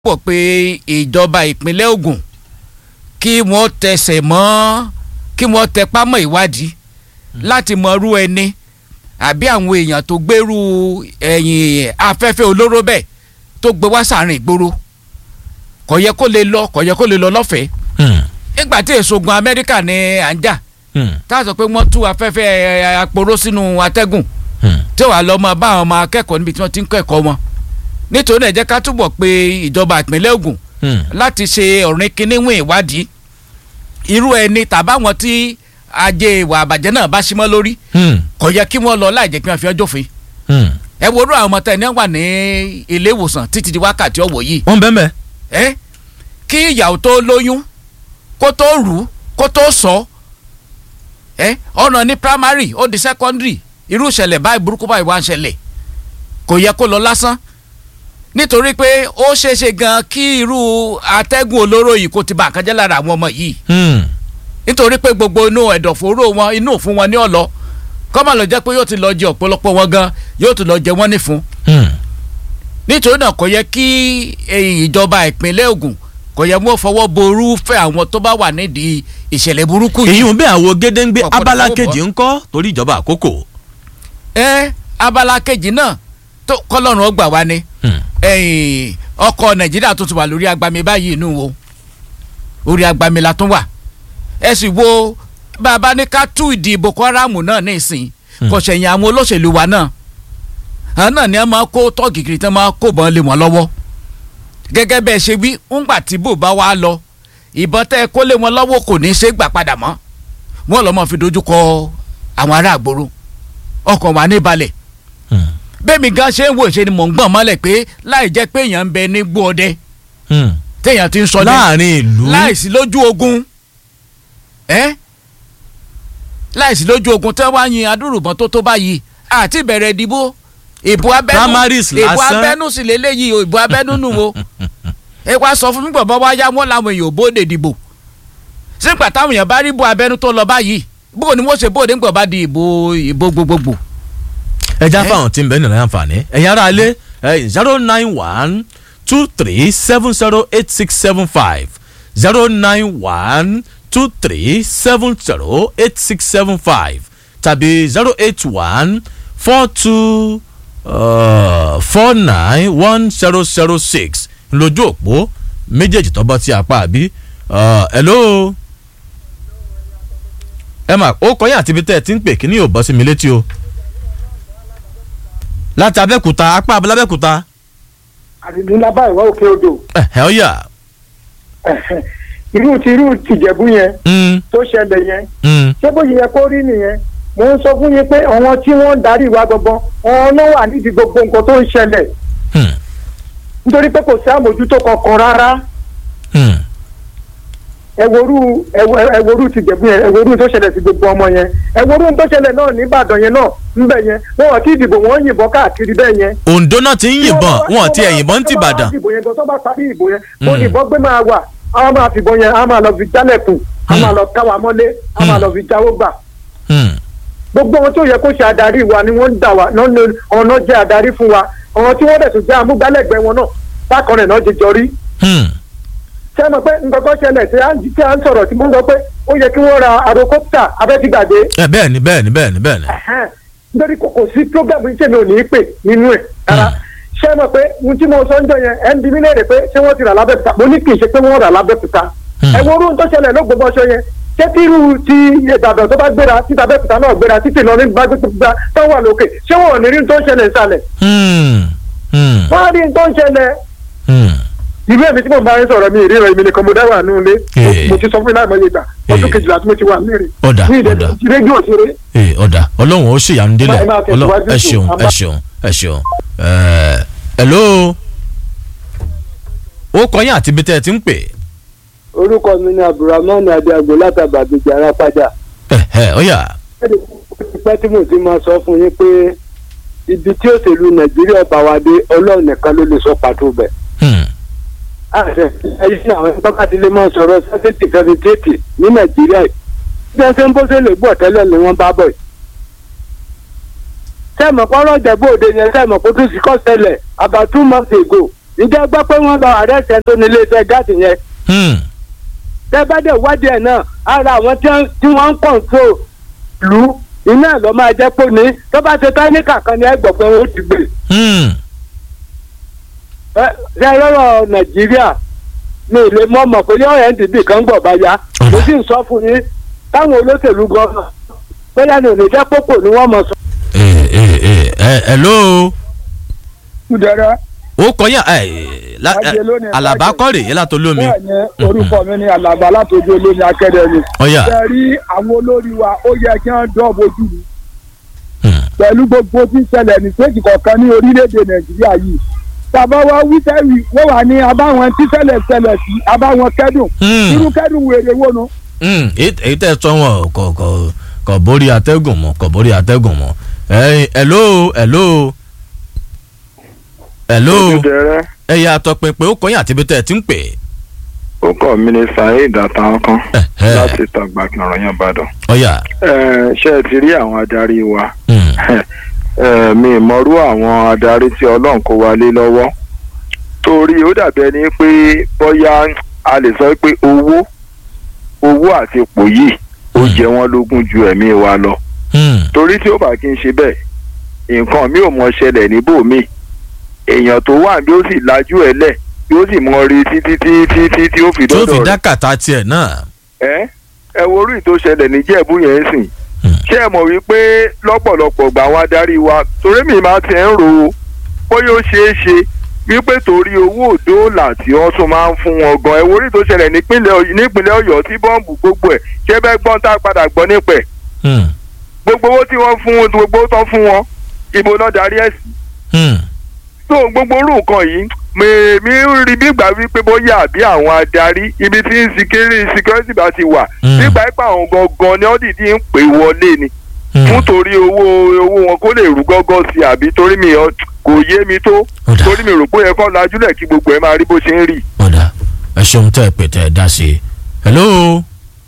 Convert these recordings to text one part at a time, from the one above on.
pọ̀ pé ìjọba ìpínlẹ̀ Ògùn kí wọ́n tẹsẹ̀ mọ́ kí wọ́n tẹpá mọ́ ìwádìí láti mọ irú ẹni àbí àwọn èèyàn tó gbèrú ẹ̀yìn afẹ́fẹ́ olóró bẹ́ẹ̀ tó gbé wá sàárín ìgboro kò yẹ kó lè lọ kò yẹ kó lè lọ lọ́fẹ̀ẹ́ nígbà tí èso ogun Amẹ́ríkà ní à ń jà tá a sọ pé wọ́n tú afẹ́fẹ́ aporó sínú atẹ́gùn tí wàá lọ́ mọ bá àwọn ọmọ akẹ́kọ̀ọ́ níbi tí wọ́n ti ń kẹ́kọ̀ọ́ wọn nítorí ẹ jẹ́ ká túbọ̀ pé ìjọba ìpínlẹ̀ Ògùn láti ṣe ọ̀rìn kínníwìn ìwádìí irú ẹni tàbáwọn tí ajé ìwà àbàjẹ́ náà bá símọ́ lórí kò yẹ kí wọ́n lọ láì jẹ́ kí wọ́n fi ọjọ́ fin ẹ wo irú àwọn ọmọ tẹ̀ ní wà ní ilé ìwòsàn títí di wákàtí ọ̀wọ̀ yìí wọ́n bẹ́ẹ̀ bẹ́ẹ̀. ẹ kí ìyàwó tó lóyún kó tó rù kó tó sọ ẹ ọ̀nà ní primary ó di secondary irú ìṣẹ̀lẹ̀ báyìí burúkú báyìí wá ń ṣẹlẹ̀ kò yẹ kó lọ lásán nítorí pé ó ṣeéṣe gan kí irú atẹ́gùn olóró yìí kó ti bà kan jẹ́ lára àwọn ọmọ yìí nítorí pé gbogbo inú ẹ̀dọ̀fóró wọn inú òfun wọn ní ọ̀lọ́ kọ́mọ lọ jẹ́ pé yóò ti lọ jẹ ọ̀pọ̀lọpọ̀ wọn gan yóò ti lọ jẹ wọ́n nífun nítorí náà kò yẹ kí ìjọba ìpínlẹ̀ Ògùn kò yẹ wọ́n fọwọ́ ború fẹ́ àwọn tó bá wà nídìí ìṣẹ̀lẹ̀ burúkú yìí. èyí ń bẹ àwọn gédéǹgbé Ọ̀pọ̀lọpọ̀ abala bọ̀. kejì ńkọ́ torí ìjọba àkókò. ẹ abala kejì náà tó kọlọ́run ọgbà wa ni ẹ̀yìn ọkọ̀ nàìjíríà tó ti wà lórí agbami báyìí inú wo orí agbami la tún wà ẹ sì wo bàbá ní ká tú ìdí Boko Haram náà ní ìsìn kò ṣẹ̀yìn àwọn olóṣèlú wa náà àwọn náà ni wọ́n máa kó tọ́ọ̀gì kiri tí wọ́n máa kó bọ́n lé wọn lọ́wọ́ gẹ́gẹ́ bẹ́ẹ̀ ṣe wí ńgbà tí bò bá wá lọ ìbọn tẹ́ ẹ kó lé wọn lọ́wọ́ kò ní í ṣe gbà padà mọ́ wọn lọ́ mọ́ fi dojú kọ àwọn ará àgbòrò ọkàn wà ní balẹ̀ bẹ́ẹ̀mi gan ṣe ń wò ṣe ni mò ń gbọ̀n mọ́lẹ̀ pé láì jẹ́ pé èèyàn ń bẹ ní gbó ọdẹ téèyàn ti ń sọ ní láàrin ìlú láìsí lójú ogun ẹ́ láìsí lójú ogun tí wọ́n wá yin adúrùbọ̀n tó tó báyìí àti ìbẹ̀rẹ̀ ìdìbò ìbò abẹ́nú Primaries ìbò lásán. abẹ́nú sì lélẹ́yìí o ìbò abẹ́nú nù o ẹ wá sọ fún mi gbọ̀ngbọ̀n wá yá wọn làwọn èèyàn ò bóde dìbò sígbà táwọn èèyàn bá rí ìbò abẹ́nú tó lọ báyìí bó ni wọ́n ṣe bóde ńgbọ̀n bá di ìbò ìbò gbogbogbò ẹja Eh? fáwọn tí ń bẹ nílẹ̀ àǹfààní ẹ̀yin ará ilé zero nine one two three seven zero eight six seven five zero nine one two three seven zero eight six seven five tàbí zero eight one four two four nine one zero zero six lójú òpó méjèèjì tó bọ́ sí apá àbí Uh, hello ẹ mà ó kọyìn àti ibi tẹ́ ẹ ti ń pè kí ni yóò bọ́ sí mi létí o láti abẹ́kúta apá abúlé abẹ́kúta àdìdúnlá báyìí wá òkè odò ẹ̀hẹ́ ọ̀yà irú ti irú tìjẹ̀bú yẹn mm, tó ṣẹlẹ̀ yẹn mm, ṣé bó ṣe yẹ kó rí nìyẹn mo ń sọ fún yín pé àwọn tí wọ́n ń darí wa gbọ̀ngàn àwọn náà wà nídìí gbogbo nǹkan tó ń ṣẹlẹ̀ mm, nítorí pé kò sí àmójútó kankan rárá mm. ẹ̀wòrú ẹ̀wòrú tìjẹ̀bú yẹn ẹ̀wòrú tó ṣẹlẹ̀ sí gbogbo ọmọ yẹn ẹ̀wòrú tó ṣẹlẹ̀ náà nìbàdàn yẹn náà ńbẹ yẹn wọn ò tí ì dìbò wọn yìnbọn káàkiri bẹ́ẹ̀ yẹn Oǹdó náà ti ń yìnbọn wọn ti ẹ̀ yìnbọn ti Ìbàdàn ìbò yẹn gan tó bá parí ìbò yẹn mo Mm. ní ìbọn gbé máa wà àwọn máa fìbọn yẹn a máa lọ fi jálẹ̀kùn a máa lọ káwa mọ́lé a máa lọ fi jáwó gbà Mm, gbogbo ohun tó yẹ kó ṣe adarí wa ni wọ́n ń dà wá náà ní ọ̀nà jẹ́ adarí fún wa ọ̀nà tí wọ́n dẹ̀ tún jẹ́ amúgbálẹ́gbẹ̀ẹ́ wọn náà bákan rẹ̀ náà ti jọ rí mm, ṣé ẹ mọ̀ pé nǹkan kan ṣẹlẹ̀ tí à ń tí à ń sọ̀rọ̀ tí mo ń sọ pé ó yẹ kí wọ́n ra àròkọ́pítà abẹ́tígbàdé ẹ bẹ́ẹ̀ ni bẹ́ẹ̀ ni bẹ́ẹ̀ ni bẹ́ẹ̀ ni ẹ̀hẹ́n. nítorí kò kò sí program yìí tèmi ò ní í pè nínú ẹ̀ rárá ṣé ẹ mọ̀ pé ohun tí mo sọ ń jọ yẹn ẹ̀ ń bi mí léèrè pé ṣé wọ́n ti rà lábẹ́kúta mo ní kì í ṣe pé wọ́n rà lábẹ́kúta Hmm. ẹ wo orun tó ṣẹlẹ̀ lÓgbómọ̀ṣọ́ yẹn ṣé tí irú ti Ìbàdàn tó bá gbéra tí tàbẹ́kúta náà gbéra títí Ìlọrin bá gbéra tó wà lókè ṣé wọn ò ní rí ohun tó ń ṣẹlẹ̀ ìsàlẹ̀ Mm, mm, wọ́n á rí ohun tó ń ṣẹlẹ̀ mm. ìlú èmi tí mo bá ń sọ̀rọ̀ mi ìríran èmi nìkan mo dá wà nínú ilé Eh. mo ti sọ fún iná ìmọ̀ye ìgbà ọdún Eh. kejìlá tí mo ti wà nílé Ọ̀dà, ní ọ̀dà. ìdẹ́gbẹ̀ẹ́ rédíò ṣeré Ee, ọ̀dà ọlọ́run ó ṣèyanu délẹ̀ Ẹ máa tẹ̀síwájú Ọlọ́run- ẹ sùn, ṣeun a ẹ máa- ṣeun ẹ ṣeun Ẹ, hello ó kọyìn àti ibi tẹ́ ẹ ti ń pè orúkọ mi ni abdulrahman adiago látàbà gbèjà arápájà ẹ̀hẹ́ ọ̀yà pẹ́ tí mo ti máa sọ fún yín pé ibi tí òṣèlú nàìjíríà bá wa dé ọlọ́run nìkan ló lè sọ pàtó bẹ̀. Hmm, àṣẹ ẹyí ní àwọn tọ́kadìlẹ̀ máa sọ̀rọ̀ sẹ́tẹ̀tì fẹ́fẹ́tẹ̀tì ní nàìjíríà yìí bí wọ́n ṣe ń bó ṣe lè gbọ́ tẹ́lẹ̀ ni wọ́n bá bọ̀ yìí. sẹ́ẹ̀mọ̀ pọ́nrọ́ ìjẹ̀bú òde yẹn sẹ́ẹ̀mọ̀ kó tún sí kọ́ ṣẹlẹ̀ about two months ago ǹjẹ́ gbọ́ pé wọ́n lọ àrẹ́sẹ̀ tó ní iléeṣẹ́ gáàsì yẹn Hmm. tẹ́ bá dẹ̀ wádìí ẹ̀ náà ara àwọn tí wọ́n- tí wọ́n ń kọ̀ǹtró lù ú iná ẹ̀ lọ́ máa jẹ́ pé ní tó bá ṣe táníkà kan ní ẹgbọ̀n pé wọ́n ti gbé Hmm. ẹ ṣe lọ́rọ̀ nàìjíríà mi ì lè mọ̀ mọ̀ pé yọ̀ọ́ ndb kan gbọ̀ bá ya mo sì ń sọ fún yín táwọn olóṣèlú gan-an bóyá ní òní jẹ́ pópò ni wọ́n mọ̀ sọ. ẹ ẹ ẹ ẹ hello kúdẹrẹ ó kọyà ẹ la- ẹ, Ajé lónìí, alaba Ajé. kọ́rè yẹn látọ̀ lómi bẹ́ẹ̀ ni orúkọ mi ni alaba látọjú olómi akẹdẹmí ọ̀yà ṣe rí àwọn olórí wa ó yẹ kí wọ́n dán bojú mi Hmm. pẹ̀lú gbogbo tí ń ṣẹlẹ̀ ní stéèjì kọ̀ọ̀kan ní orílẹ̀-èdè nàìjíríà yìí tàbá wa wíṣẹ́wì wọ́n wà ní abáwọn tí ṣẹlẹ̀ ṣẹlẹ̀ sí abáwọn kẹ́dùn Hmm. irú kẹ́dùn wèrè wo nu. Hmm. èyí èyí tẹ́ ẹ sọ wọn kò kò kò borí atẹ́gùn mọ́ kò borí atẹ́gùn mọ́ ẹ hello hello hello Kúdẹrẹ ẹ yà àtọpinpin ó kọyà àti ibi tẹ́ ẹ ti ń pè ó kọ́ mi ní saheed àtàwọn kan é ẹ láti tàgbà kìnrọ̀ yẹn Ìbàdàn. ọ̀yà Ẹ, ṣé ẹ ti rí àwọn adarí wa Hmm. Ẹ, mi mọ̀rú àwọn adarí tí Ọlọ́run kó wa lé lọ́wọ́ torí ó dàbí ẹni pé bóyá a lè sọ pé owó owó àti ipò yìí ó jẹ wọ́n lógún ju ẹ̀mí wa lọ Hmm. torí tí ó bá kí n ṣe bẹ́ẹ̀ nǹkan mi ò mọ ṣẹlẹ̀ níbòmí èèyàn tó wà bí ó sì lajú ẹ̀ lẹ̀ yóò sì mọ rí títí títí títí tí ó fi tí ó fi dọ́dọ̀ rẹ̀ dákàtà tiẹ̀ náà ẹ ẹ wo orí tó ṣẹlẹ̀ níjẹ̀bú yẹn sìn Hmm. ṣé ẹ mọ̀ wípé lọ́pọ̀lọpọ̀ gbà wọn adarí wa torí mi máa ti ń ro bóyá ó ṣeé ṣe wípé torí owó òdòòlà tí wọ́n tún máa ń fún wọn gan ẹ wo orí tó ṣẹlẹ̀ nípínlẹ̀ Ọ̀yọ́- nípínlẹ̀ Ọ̀yọ́ tí bọ́ǹbù gbogbo ẹ̀ ṣé bẹ́ẹ̀ gbọ́n tá a padà gbọ́ nípẹ̀ Hmm. gbogbo owó tí wọ́n fún wọn gbogbo owó tán fún wọn ibo náà darí ẹ̀ sí Hmm. tó gbogbo orú nǹkan yìí mèmí ń rí bígbà wípé bóyá àbí àwọn adarí ibi tí security security bá ti wà Mm. nígbà pípa àwọn gangan ni wọ́n dìdí ń pè wọlé ni Hmm. fún torí owó owó wọn kó lè rú gọ́gọ́ sí i àbí torí mi ọ- kò yé mi tó Ó dà. torí mi rò pé ó yẹ kó lajúlẹ̀ kí gbogbo ẹ̀ máa rí bó ṣe ń rí. ọ̀dà ẹ ṣeun tẹ́ ẹ pè tẹ́ ẹ dá sí i hello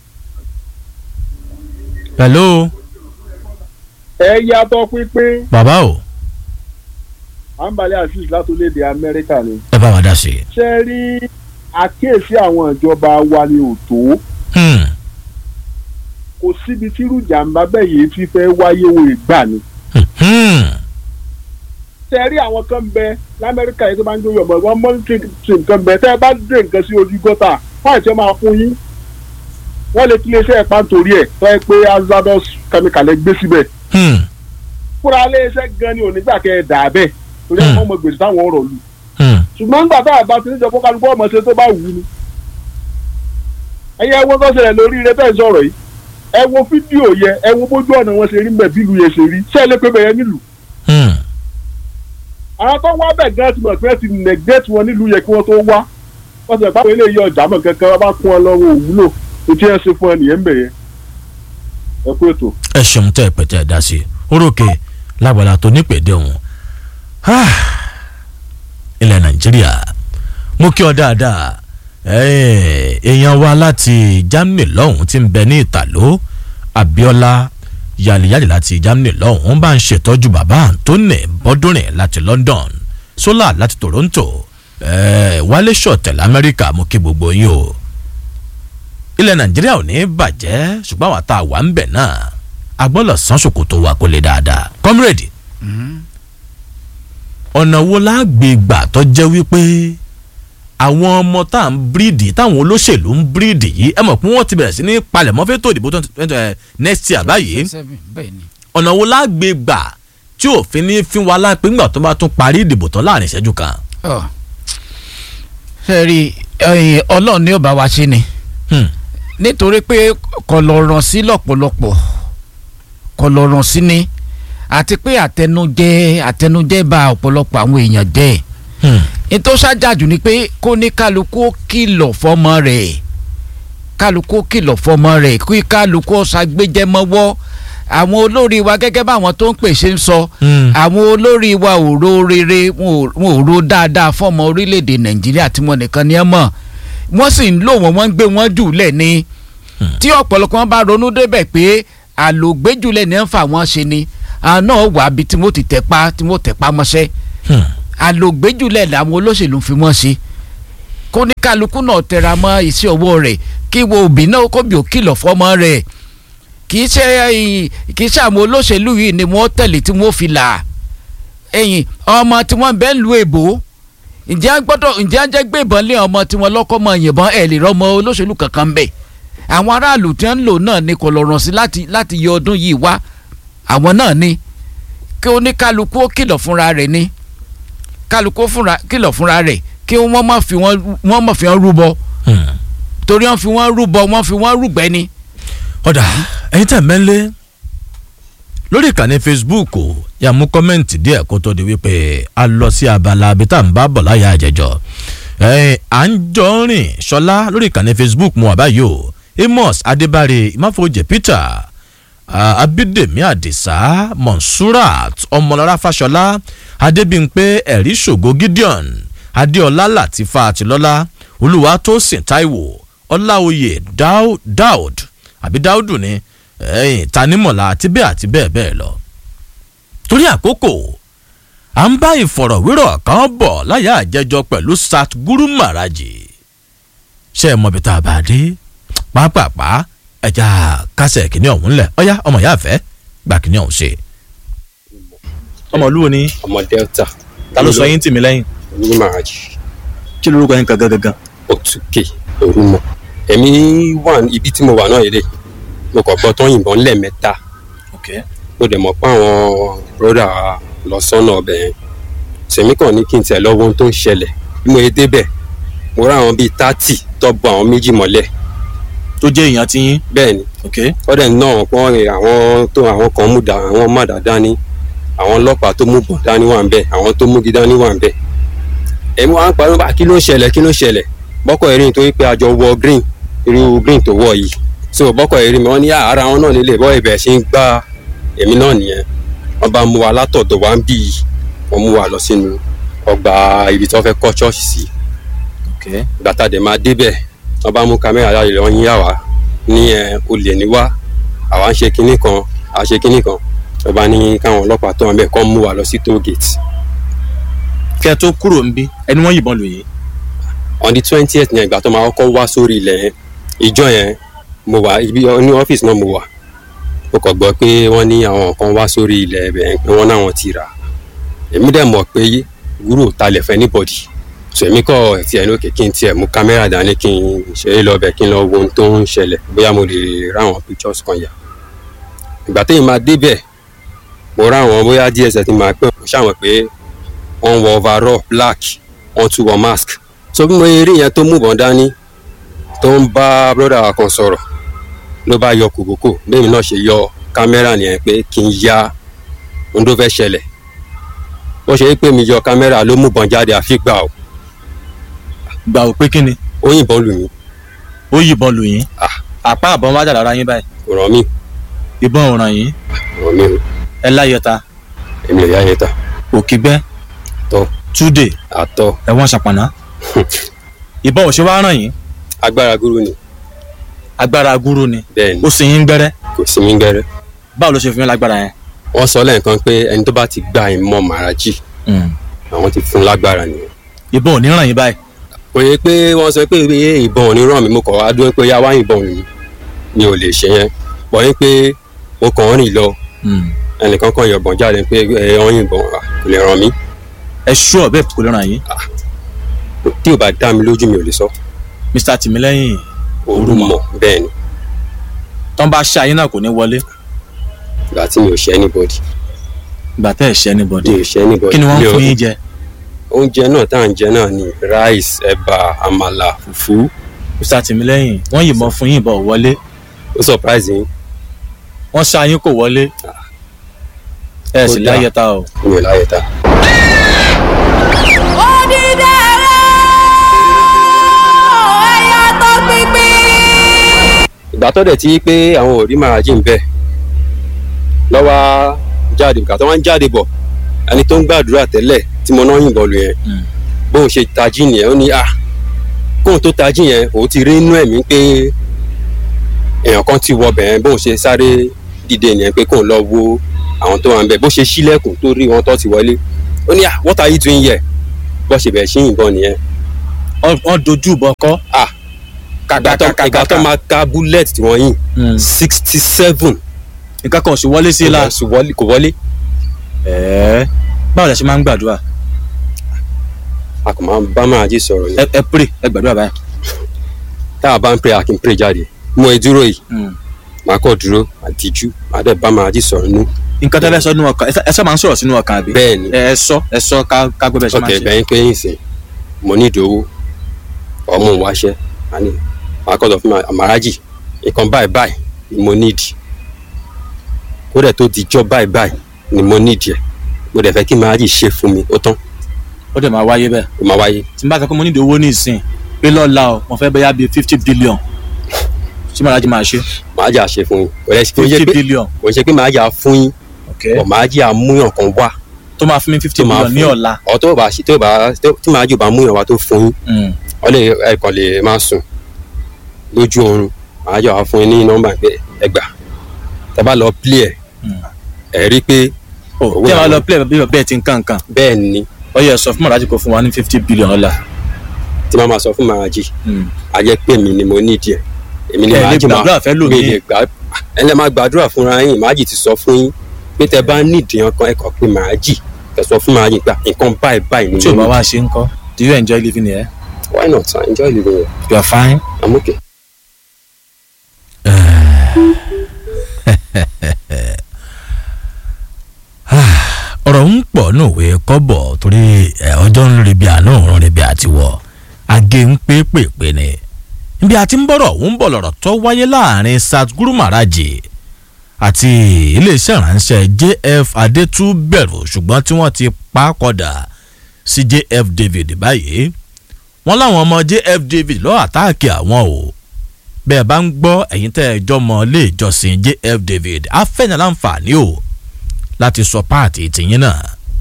hello ẹ yàtọ̀ pínpín bàbá o àǹbalẹ̀ azeez látòlédè amẹ́ríkà ni ẹ bá wa dá sí i. ṣe rí àkíyèsí àwọn ìjọba wa ni ò tó Hmm. kò síbi tírú jàǹbá bẹ́ẹ̀ yìí ti fẹ́ wáyé wo ìgbà ni. Hmm. tẹ rí àwọn kan bẹ lamẹ́ríkà yìí tó bá ń jóyè ọmọ wọn mọ́nítì nǹkan bẹ tẹ́ ẹ bá dé nǹkan sí ojú gọ́tà fáì tí wọ́n máa fún yín wọ́n lè tilé iṣẹ́ ẹ̀pá nítorí ẹ̀ tọ́ ẹ pé azados chemical ẹ gbé síbẹ̀ Hmm. fúnra ilé iṣẹ́ gan ni onígbà kẹ́ ẹ dà á bẹ́ẹ̀ torí ẹ̀ wọ́n mọ gbèsè táwọn ọ̀rọ̀ lù Hmm. ṣùgbọ́n nígbà tá a bá ti níjọ fọ́kàlùkọ́ ọmọ ṣe tó bá wù ú ni ẹ̀yẹ wo tó ṣẹlẹ̀ lórí ire bẹ́ẹ̀ sọ̀rọ̀ yìí ẹ wo fídíò yẹ ẹ wo bójú ọ̀nà wọn ṣe rí mbẹ̀ bílù yẹn ṣe rí ṣé ẹ lè pé bẹ̀yẹ nílùú Hmm. àwọn tó wá bẹ̀ gan ti mọ̀ pé ti neglect wọn nílùú yẹ kí wọ́n tó wá wọ́n ti rẹ̀ pápá eléyìí ọjà mọ̀ kankan wọ́n bá kún ọ lọ́wọ́ òwúlò ètò ẹ̀ ṣe fún ẹ nìyẹn ń bẹ̀ yẹn ẹ kú ètò. ẹ ṣeun tẹ́ ẹ pè tẹ́ ẹ dá sí i orókè lágbàlá tó nípèdè òun ilẹ̀ nàìjíríà mo kí ọ dáadáa Eh, èèyàn wa láti germany lọ́hùn tí ń bẹ ní ìtàló abiola yàlìyàlì láti germany lọ́hùn bá ń ṣètọ́jú bàbá anthony bọ́dúnrin láti london sola láti toronto eh, wálé ṣọ̀tẹ̀ lamẹ́ríkà mo kí gbogbo yín o ilẹ̀ nàìjíríà ò ní bàjẹ́ ṣùgbọ́n àwọn tá a wà ń bẹ̀ náà a gbọ́dọ̀ san ṣòkòtò wa kó lè dáadáa comrade ọ̀nà wo la gbé gbà tó jẹ́ wípé àwọn ọmọ tá à ń bíríìdì táwọn olóṣèlú ń bíríìdì yìí ẹ mọ̀ pé wọ́n ti bẹ̀rẹ̀ sí ní palẹ̀mọ́ fẹ́tò ìdìbò tó ẹ next year báyìí seven bẹ́ẹ̀ ni. ọ̀nà wo la gbé gbà tí òfin ní fi wa lápẹ́ ńgbà tó bá tún parí ìdìbò tán láàrin ìṣẹ́jú kan. Ọ. ṣe rí ẹ̀yin ọlọ́run ní ó bá wa ṣe ni Hmm. nítorí pé kò lọ ràn sí lọ́pọ̀lọpọ̀ kò lọ ràn sí ni àti pé àtẹnujẹ àtẹnujẹ bá ọ̀pọ̀lọpọ̀ àwọn èèyàn jẹ́ Hmm. ní tó ṣáájú ni pé kó ní kálukú ó kìlọ̀ fọmọ rẹ̀ kálukú ó kìlọ̀ fọmọ rẹ̀ kí kálukú ó ṣàgbéjẹ́ mọ́wọ́ àwọn olórí wa gẹ́gẹ́ báwọn tó ń pè ṣe ń sọ Hmm. àwọn olórí wa ò ro rere wọn ò- wọn ò ro dáadáa fọmọ orílẹ̀-èdè nàìjíríà tí wọn nìkan ni ẹ mọ̀ wọ́n sì ń lò wọ́n wọ́n ń gbé wọn jù lẹ̀ ni tí ọ̀pọ̀lọpọ̀ wọn bá ronú débẹ̀ pé àlògbéjùlẹ̀ ní ń fà wọ́n ṣe ni àwọn náà wà bí tí wọ́n ti tẹ̀ pa tí wọ́n tẹ̀ pa mọ́ṣẹ́ Hmm. àlògbéjùlẹ̀ làwọn olóṣèlú fi wọ́n ṣe kó ní kálukú náà tẹra mọ́ iṣẹ́ ọwọ́ rẹ̀ kí wo òbí náà kó bí ó kìlọ̀ fọ́mọ rẹ̀ kì í ṣe ẹ̀yìn kì í ṣe àwọn olóṣèlú yìí ni wọ́n tẹ̀lé tí wọ́n fi là ẹ̀yìn ọmọ tí wọ́n bẹ́ẹ̀ lu èbó ǹjẹ́ a gbọ́dọ̀ ǹjẹ́ a jẹ́ gbé ìbọn lé ọmọ tí wọ́n lọ́kọ́ mọ yìnbọn ẹ̀ lè rọ́mọ olóṣèlú kankan bẹ̀ àwọn aráàlú tí wọ́n ń lò náà ni kò lọ́rùn sí láti láti yọ ọdún yìí wá àwọn náà ni kí oníkálukú ó kìlọ̀ fúnra rẹ̀ ni kálukú fúnra kìlọ̀ fúnra rẹ̀ kí wọ́n má fi wọ́n wọ́n má fi wọ́n rúbọ torí wọ́n fi wọ́n rúbọ wọ́n fi wọ́n rúgbẹ́ ni. ọ̀dà ẹ̀yin tẹ̀ mẹ́lẹ́ lórí ìkànnì facebook o yà mú kọ́mẹ́ǹtì díẹ̀ kó tó di wípé a lọ sí abala abi tá à ń bá bọ̀ láyà àjẹjọ́ ẹ̀ẹ́n à ń jọ rìn ṣọlá lórí ìkànnì facebook mu àbáyé o amos adébárè ìmáfojì peter ah, abídèmí àdìsá monsurat ọmọlára fàṣọlá adébímpé ẹ̀rí ṣògo gideon adéọlá latifa àtìlọ́lá olúwatósìn taiwo ọláòyè Dau- daud àbí dáúdù ni ẹ̀yìn tanímọ̀lá àti bẹ́ẹ̀ àti bẹ́ẹ̀ bẹ́ẹ̀ lọ. torí àkókò à ń bá ìfọ̀rọ̀wérọ̀ kan bọ̀ láyà àjẹjọ pẹ̀lú satguru maraji ṣé ẹ mọbi tá a bá dé pápápá ẹja kásẹ̀ kìíní ọ̀hún lẹ̀ ọ̀yá ọmọ ìyá àfẹ́ gbà kìíní ọ̀hún ṣe. ọmọ olúwo ni ọmọ delta ta ló sọ yín tì mí lẹ́yìn ní màájì kí lorúkọ yín gangan gangan. òtúkè orúmọ èmi wà ní ibi tí mo wà náà yìí mo kàn gbọ́ tán yìnbọn lẹ́ẹ̀mẹ́ta mo dẹ̀ mọ̀ pé àwọn broda lọ sọ́nà ọbẹ̀ yẹn sèmi kàn ní kí n tẹ̀ lọ́wọ́ ohun tó ń ṣẹlẹ̀ bí mo yẹ débẹ̀ mo rá àwọn bíi tátì tọ́bọ̀ àwọn méjì mọ́lẹ̀ tó jẹ́ èèyàn tí yín. bẹ́ẹ̀ ni ọ̀dẹ̀ náà pọ́n rẹ̀ àwọn tó àwọn kan mú da àwọn má dá dání àwọn ọlọ́pàá tó mú bọ̀ dání wà ń bẹ̀ àwọn tó mú gi dání wà ń bẹ̀ èmi wà ń parí bá kí ló ń ṣẹlẹ̀ kí ló ń ṣẹlẹ̀ bọ́kọ̀ erin tó pé àjọ wọ green irú green tó wọ̀ yìí so bọ́kọ̀ erin mi wọ́n ní ara wọn náà lélẹ̀ bọ́ ibẹ̀ ṣe ń gbá èmi náà nìyẹn wọ́n bá mú wa látọ̀dọ̀ wá ń bì í wọ́n mú wa lọ sínú ọgbà ibi tí wọ́n fẹ́ kọ́ ṣọ́ọ̀ṣì sí gbàtà dẹ̀ máa débẹ̀ wọ́n bá mú kámẹ́rà láyé lọ yín àwa ní ẹ olè ní wá àwa ń ṣe kinní kan à ṣe kinní kan wọ́n bá ní káwọn ọlọ́pàá tó wọn bẹ̀ kọ́ mú wa lọ sí toll gate kí ẹ tó kúrò ń bí ẹni wọ́n yìnbọn lù yín. on the twentieth ní ìgbà tó máa kọ́kọ́ wá sórí ilẹ̀ yẹn ìjọ yẹn mo wà ibi ní ọ́fíìsì náà mo wà mo kàn gbọ́ pé wọ́n ní àwọn kan wá sórí ilẹ̀ ẹ̀bẹ̀ yẹn pé wọ́n náwọn ti rà èmi dẹ̀ mọ̀ pé wúrò talẹ̀ fẹ́ anybody so èmi kọ́ tiẹ̀ ní òkè kí n tiẹ̀ mú kámẹ́rà dání kí n ṣe é lọ bẹ̀ kí n lọ wo ohun tó ń ṣẹlẹ̀ bóyá mo lè ráwọn pictures kan yà ìgbà téèyàn máa débẹ̀ mo ráwọn bóyá dss ti máa pẹ́ mo ṣàwọn pé wọ́n wọ overall black wọ́n tún wọ mask so bí mo rí yẹn tó mú bọ̀n dání tó ń bá broda kan sọ̀rọ̀ ló bá yọ kòkòkò bẹ́ẹ̀ mi náà ṣe yọ kámẹ́rà nìyẹn pé kí n ya ohun tó fẹ́ ṣẹlẹ̀ bó ṣe é pé mi yọ kámẹ́rà ló mú bọ̀n jáde àfi gbà ó gbà ó pé kí ni. ó yìnbọn lù mí ó yìnbọn lù yín. àpá àbọ̀n wájà lára yín báyìí. kò ràn mí ìbọn ò ràn yín. kò ràn mí o ẹ láyẹta. èmi lè yá yẹn ta òkìgbẹ́. tọ́ túdè. àtọ́ ẹ̀wọ̀n ṣàpàná. ìbọn ò ṣe wá ràn yín. agbára gúrú ni agbára gúrú ni. bẹ́ẹ̀ ni ó sì yín gbẹ́rẹ́. kò sí mi gbẹ́rẹ́ báwo ló ṣe fi yín lágbára yẹn. wọ́n sọ lẹ́ẹ̀kan pé ẹni tó bá ti gba ìmọ̀ màrájì àwọn ti fún lágbára nìyẹn ìbọn ò ní ràn yín báyìí. kò yẹ pé wọ́n sọ pé iye ìbọn ò ní ràn mí mo kàn wá dúró pé yá wá ìbọn mi mi ò lè ṣe yẹn pọ̀ yín pé mo kàn ń rìn lọ ẹnìkan kan yọ̀bọ̀n jáde pé ẹ ọ́n yìnbọn wá kò lè ràn mí ẹ ṣú ọ bẹ́ẹ̀ kò lè ràn yín. tí ò bá dá mi lójú mi ò lè sọ mr tìmílẹ́yìn òru mọ̀ bẹ́ẹ̀ ni tán bá ṣe ayé náà kò ní wọlé. ìgbà tí mi ò ṣe anybody ìgbà tẹ́ ẹ̀ ṣe anybody. mi ò ṣe anybody kí ni wọ́n Mi ń ò- fún yín jẹ. oúnjẹ náà tá à ń jẹ náà ni rice ẹ̀bà àmàlà fùfú mr tìmílẹ́yìn wọ́n yìnbọn fún yín ìbọn ò wọlé. ó surprise yín wọ́n ṣe ayé kò wọlé. ẹ sì Ó dáa. láyẹta o. mi ò láyé ta. ìgbà tó dẹ̀ ti pé àwọn ò rí màrájì ń bẹ̀ lọ́wọ́ jáde ìgbà tó wá ń jáde bọ̀ ẹni tó ń gbàdúrà tẹ́lẹ̀ tí mo náà yìnbọn lù yẹn bóun ṣe tají nìyẹn ó ní à kóun tó tají yẹn òun ti rí inú ẹ̀mí pé èèyàn kan ti wọ bẹ̀rẹ̀ bóun ṣe sáré dìde nìyẹn pé kóun lọ wo àwọn tó wà ń bẹ̀ bó ṣe ṣílẹ̀kùn tó rí wọn tó ti wọlé ó ní à what are you doing here bó ṣe bẹ̀rẹ̀ sí yìnbọn nìyẹn wọ́n dojú bọ kọ́. ah ìgbà tó ìgbà tó máa ka bullet tí wọ́n yìn sixty seven nǹkan kan ò sì wọlé sí i la. kò wọlé ẹ̀ẹ́ báwo la ṣe máa ń gbàdúrà. a kò máa bá máa jí sọ̀rọ̀ ni ẹ ẹ pray ẹ gbàdúrà báyìí. tá a bá ń pray a kì í pray jáde mo ẹ dúró yìí màá kọ́ dúró àtijú màá dẹ̀ bá máa jí sọ̀rọ̀ nú. nǹkan tó fẹ́ sọ nínú ọkàn ẹ sọ máa ń sọ̀rọ̀ sínú ọkàn àbí. bẹ́ẹ̀ni ẹ sọ ẹ sọ ká ká gbé bẹ́ẹ̀ ṣe máa ọkẹ ń ṣe. bẹ́ẹ̀ pé yín sìn mo ní ìdòwò ọmọ òun wáṣẹ́ àní màá kọ́ lọ fún àmàrájì nǹkan báyìí báyìí ni mo nídìí kó dẹ̀ tó dijọ́ báyìí báyìí ni mo nídìí ẹ̀ mo dẹ̀ fẹ́ kí màrájì ṣe fún mi ó tán ó dẹ̀ máa wáyé bẹ́ẹ̀. ó máa wáyé tí n bá sọ pé mo nídìí owó ní ìsìn pé lọ́la o mo fẹ́ bẹ́yà bíi fifty billion ṣé màlájí máa ṣe. màrájì á ṣe fún yín kò dẹ̀ kò ń ṣe fifty pé billion kò ń ṣe pé màrájì á fún yín ok ọ̀ màrájì á múyàn kan wá tó máa fún mi fifty tó máa billion ní fún ọ̀la. ọ̀ tó bá ṣe- tó bá tí màrájì ò bá múyàn wá tó fún yín Mm. ọ lè ẹkọ lè máa sùn lójú oorun màá jọ wá fún yín ní nọ́mbà pé ẹ gbà tẹ bá lọ play ẹ ẹ rí i pé o Owó tí a bá àwọn- lọ play bí bẹ́ẹ̀ ti ń kàn kàn bẹ́ẹ̀ ni ó yẹ sọ fún màlájí kó fún wa ní fifty billion ọ̀la. tí màá máa sọ fún màájì Mm. a jẹ́ pé èmi ni mo ní ìdí ẹ̀ èmi ni Ẹ lè màájì gbàdúrà fẹ́ lòmíì. mi lè gbà ẹ lè máa gbàdúrà fúnra yín màájì ti sọ fún yín pé tẹ bá nídìí ọkàn ẹ kàn pé màájì kẹ sọ fún màájì gbà nǹkan báyìí báyìí ni tí o bá mo ní wá ṣe ń kọ́ do you enjoy living here. why not I enjoy living here you are fine. I'm okay. ọ̀rọ̀ ń pọ̀ ní òwe kọ́bọ̀ torí ẹ̀, ọjọ́ ń rí bí àná òun rí bí àtiwọ̀ agé ń pé pèpè ni níbi àti ń bọ̀rọ̀ ń bọ̀ lọ̀rọ̀ tó wáyé láàrin Satguru Maharaji àti iléeṣẹ́ ìránṣẹ́ JF Adétúbẹ̀rù ṣùgbọ́n tí wọ́n ti pa á kọ́dà sí JF David báyìí wọ́n láwọn ọmọ JF David lọ́ọ́ àtáàkì àwọn o bẹ́ẹ̀ bá ń gbọ́ ẹ̀yin tẹ́ ẹ jọ mọ ilé ìjọsìn JF David afẹ́yàn láǹfààní o láti sọ páàtì tìyín náà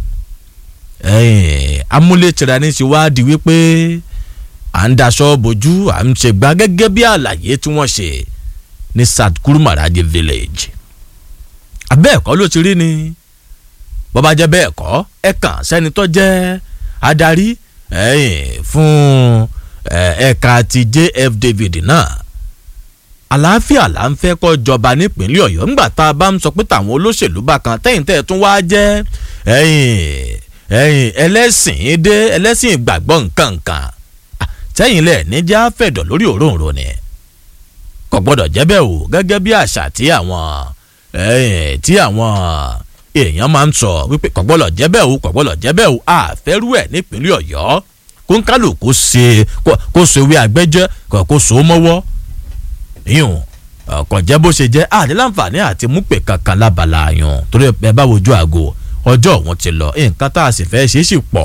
ẹ̀ẹ́n, amúlétìrà ní ti wá di wípé à ń daṣọ bojú à ń ṣègbà gẹ́gẹ́ bí àlàyé tí wọ́n ṣe ní Satguru Maharaji village abẹ́ẹ̀kọ́ ló ti rí ni bọ́bá jẹ́ bẹ́ẹ̀ kọ́ ẹ kàn sẹ́ni tó jẹ́ adarí ẹ̀ẹ́n, fún ẹ̀, ẹ̀ka ti JF David náà àlàáfíà là ń fẹ́ kọ́ jọba nípínlẹ̀ ọ̀yọ́ ńgbà tá a bá ń sọ pé tàwọn olóṣèlú bá kan tẹ́yìn tẹ́ ẹ̀ tún wáá jẹ́ ẹ̀yìn ẹ̀yìn ẹlẹ́sìn dé ẹlẹ́sìn ìgbàgbọ́ nǹkankan Ah, tẹ́yìn lẹ̀ níjà fẹ̀dọ̀ lórí òróǹro ni kò gbọ́dọ̀ jẹ́ bẹ́ẹ̀ o gẹ́gẹ́ bí àṣà tí àwọn ẹ̀yìn tí àwọn èèyàn máa ń sọ wípé kò gbọ́dọ̀ jẹ́ bẹ́ẹ̀ o kò gbọ́dọ̀ jẹ́ bẹ́ẹ̀ o àfẹ́rú ẹ̀ nípínlẹ̀ ọ̀yọ́ kó ń kálukú ṣe kó so ewé àgbẹ́jẹ́ kó so mọ́wọ́ yíyún ọkọ̀ jẹ́ bó ṣe jẹ́ àní láǹfààní àti múpè kankan lábala yun torí ẹ bá wojú àgọ́ ọjọ́ òun ti lọ nǹkan tá a sì fẹ́ ṣe é sì pọ̀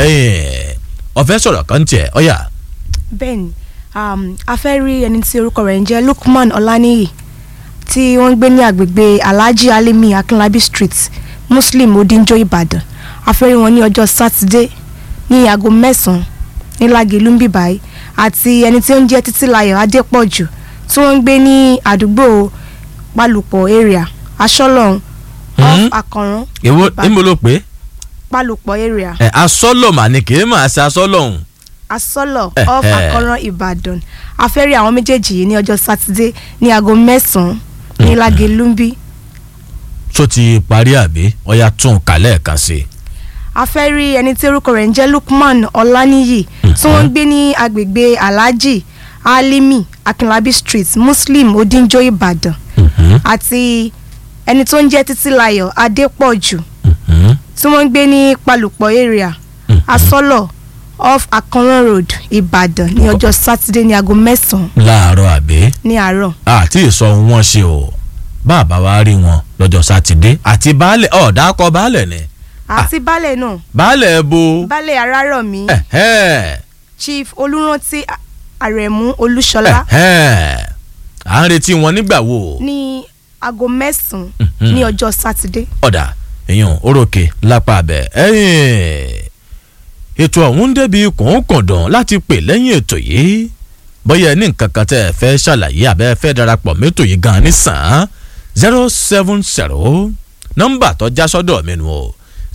ọ̀fẹ́ sọ̀rọ̀ kan tiẹ̀ ọ̀yà. bẹ́ẹ̀ni um, a fẹ́ rí ẹni tí orúkọ rẹ̀ ń jẹ́ Lukman Ọláníyì tí wọ́n ń gbé ní agbègbè Alhaji Alimi Akinlabi Street Muslim Odinjo Ìbàdàn a fẹ́ rí wọn ní ọjọ́ sátidé ní aago mẹ́sàn-án ní Lágelú ń bì báyìí àti ẹni tí ó ń jẹ́ Títílayọ̀ Adépọ̀jù tí wọ́n ń gbé ní àdúgbò Pálùpọ̀ area Aṣọ́lọ́run off Akànrán èwo Ìbàdàn. níbo ló pé Pálùpọ̀ area ẹ asọ́lọ̀ mà ní kì í mà ṣe asọ́lọ̀ ọ̀hún. asọ́lọ̀ Eh, off eh. Akànrán Ìbàdàn a fẹ́ rí àwọn méjèèjì yìí ní ọjọ́ sátidé ní aago mẹ́sàn-án ní Lágelú ń bì tó ti parí àbí ọ̀yà tún un kálẹ̀ kan sí i. a fẹ́ rí ẹni tí orúkọ rẹ̀ ń jẹ́ Lukman Ọláníyì tí wọ́n ń gbé ní agbègbè Alhaji Alimi Akinlabi Street Muslim Odinjo Ìbàdàn àti ẹni tó ń jẹ́ Títílayọ̀ Adépọ̀jù tí wọ́n ń gbé ní Palùpọ̀ area Asọ́lọ̀ off Akànrán Road Ìbàdàn ní ọjọ́ sátidé ní aago mẹ́sàn-án láàárọ̀ àbí ní àárọ̀ àti ìsọ wọn ṣe o bàbá wa rí wọn lọ́jọ́ sátidé àti baálẹ̀ ọ̀dà kọ baálẹ̀ ni àti baálẹ̀ náà baálẹ̀ bo baálẹ̀ Arárọ̀mí ẹ̀hẹ́, Chief Olúrántí Àrẹ̀mú Olúṣọlá ẹ̀hẹ́. à ń retí wọn nígbà wo ní aago mẹ́sàn-án Mhm. ní ọjọ́ sátidé. ọ̀dà èèyàn orókè lápá abẹ ẹ̀yìn ètò ọ̀hún débi kòókòndùn láti pè lẹ́yìn ètò yìí bóyá ẹ ní nǹkan kan tẹ́ ẹ fẹ́ ṣàlàyé àbẹ́ ẹ fẹ́ darapọ̀ mẹ́tò yìí gan-an nísàn zero seven zero nọ́mbà tó já sọ́dọ̀ mi nù o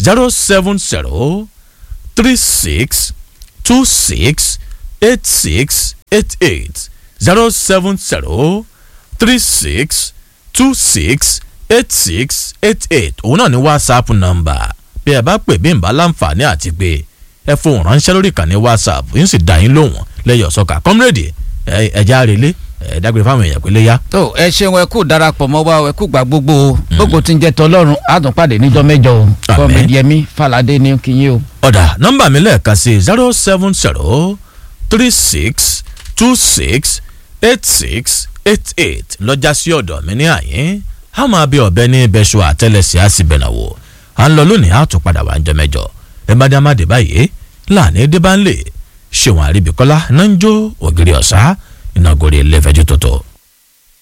zero seven zero three six two six eight six eight eight zero seven zero three six two six eight six eight eight òun náà ní whatsapp number bí ẹ bá pè bí n bá láǹfààní àti pé ẹ fohùn ránṣẹ́ lórí ìkànnì whatsapp yín sì dá yín lóhùn lẹ́yìn ọ̀sọ́kà kọ́mírèdì ẹ̀já relé ẹ̀ dágbére fáwọn èèyàn pé léyà. tó ẹ ṣeun ẹ kú darapọ̀ mọ́ wa ẹ kú gbà gbogbo o gbogbo tí ń jẹ́ tọlọ́run àtúnpàdé níjọ́ mẹ́jọ o kọ́mẹ́dì ẹ̀mí falade ní kínyìn o. ọ̀dà nọ́mbà mi lẹ́ẹ̀kan sí zero seven zero three six two six eight six eight eight lọ́jà sí ọ̀dọ̀ mi ní àyín a máa bí ọ̀bẹ ní bẹ́ṣọ àtẹ́lẹsẹ̀ á sì bẹ̀nà wò à ń lọ lónìí á tún padà wá ń jọ mẹ́jọ ẹ bá dá má dé báyìí láàní dé bá ń lè ṣéwọn àríbíkọ́lá náà ń jó ògiri ọ̀sá ìnagòrè ilé ìfẹ́jú tuntun